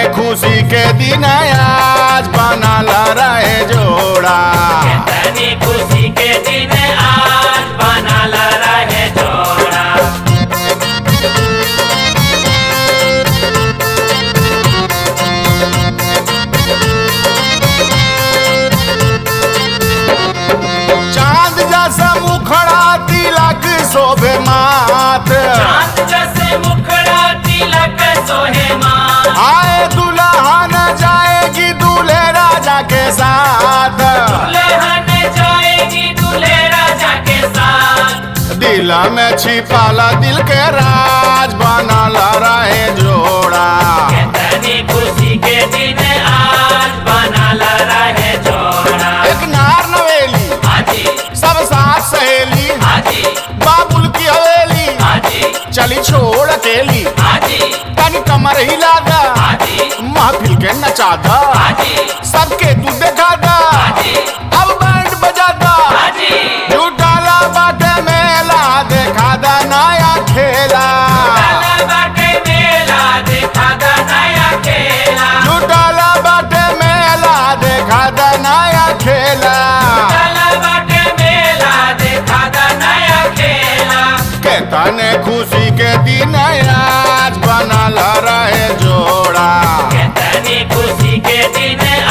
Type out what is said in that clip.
खुशी के दिन आज बनल रहे जोड़ा तनी खुशी के दिन आज बनल रहे जोड़ा चांद जैसा मुखड़ा तिलक शोभे माथ चांद जैसे मुखड़ा तिलक सोहे माँ आए दुल्हन जाएगी दूल्हे राजा के साथ दुल्हन जाएगी दूल्हे राजा के साथ दिल में छिपाला दिल के राज बनल रहे जोड़ा तनी खुशी के दिन आज बनल रहे जोड़ा एक नार नवेली हाजी सब साथ सहेली हाजी बाबुल की हवेली हाजी चली छोड़ अकेली हाजी तन कमर हिला दा हाजी महफिल के नचा दा हाजी सबके तू देखा दा हाजी अब बैंड बजा दा हाजी झूठाला बाटे मेला देखा दा नया खेला काला बाटे मेला देखा दा नया खेला झूठाला बाटे मेला देखा दा नया खेला काला बाटे मेला देखा दा नया खेला के तने खुशी के दिन आज बनल रहे जोड़ा तनी खुशी के दिन